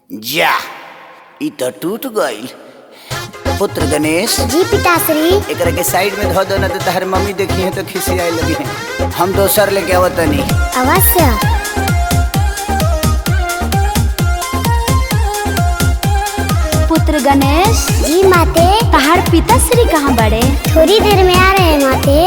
जा ई तो टूट गईल पुत्र गणेश जी पिताश्री एकरा के साइड में धो दो ना तो तहर मम्मी देखी है तो खिसियाए लगी है हम दोसर लेके आवतनी अवश्य पुत्र गणेश जी माते तहार पिताश्री कहाँ बड़े थोड़ी देर में आ रहे हैं माते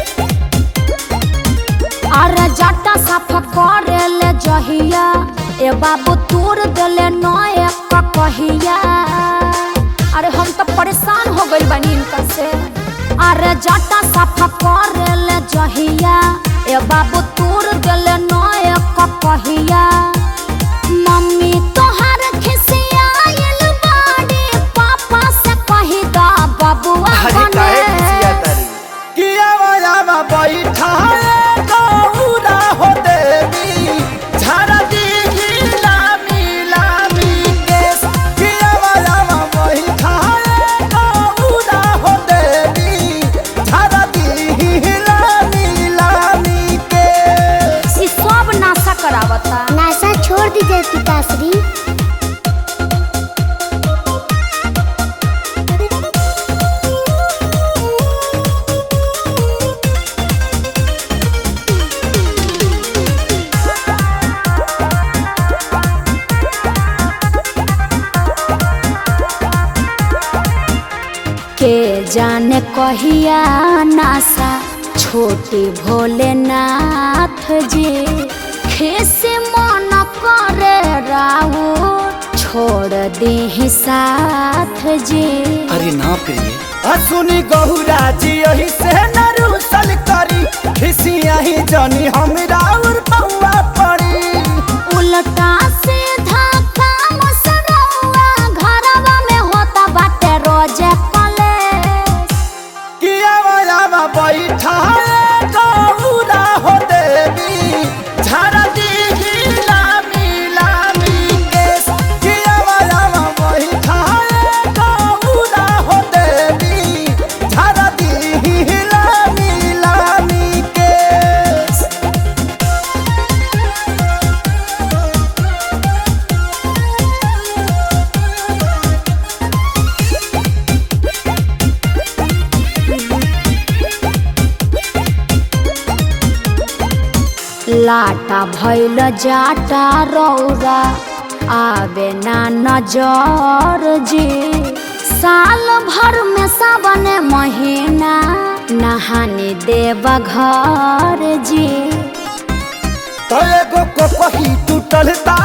और जाटा साफ करे ले जहिया ए बाबू तोड़ देले नए कहिया अरे हम तो परेशान हो गइल बानी इनका से अरे जाटा साफ करे ले जहिया ए बाबू तोड़ देले नए कहिया मम्मी तोहर खिसियाइल बाड़ी पापा से कही दा बबुआ बने किया वाला बैठा गौरा हो देवी झारा दी लामी लामी केस किया वाला बैठा गौरा हो देवी झारा दी लामी लामी केस ई सब नाशा करावता नाशा छोड़ दीजिए पिताश्री के जाने कहिया नासा छोटे भोलेनाथ जी खेसे मन करे राहु छोड़ दे साथ जी अरे ना प्रिय सुनी गहुरा जी यही से नरुसल करी खिसिया ही जनी हमरा और पौआ पड़ी उल्टा सीधा काम सरौआ घरवा में होता बाटे रोजे कलेश किया वाला बैठा गौरा हो देवी झारा दी लामी लामी केस किया वाला बैठा गौरा हो देवी झारा दी लामी लामी केस लाटा भैल जाटा रौरा आवे ना नजर जी साल भर में सावन महीना नहाने देव घर जी तो एगो को कही टूटल ता